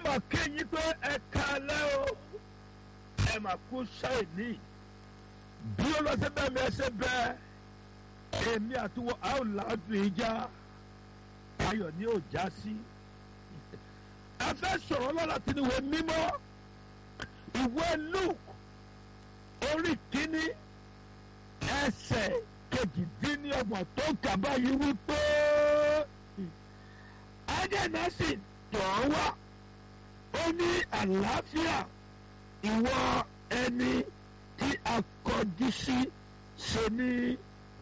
mà kéyìn pé ẹ kalẹ́ o ẹ mà kú ṣáìní bí ó lọ sí bẹ́ẹ̀ mi ẹ ṣe bẹ́ẹ̀ èmi àti wọ́n a ó làádùn ìjà ayọ̀ ni ó já sí ẹ fẹ́ sọ̀rọ̀ lọ́la tí ni ìwé mímọ́ ìwé Luke orí kínní ẹsẹ̀ kejìdínlọ́gbọ̀n tó kà báyìí wípé adẹ́nàsì tọ̀ ọ́ wá ó ní àlàáfíà ìwọ ẹni tí a kọjú sí ṣe ní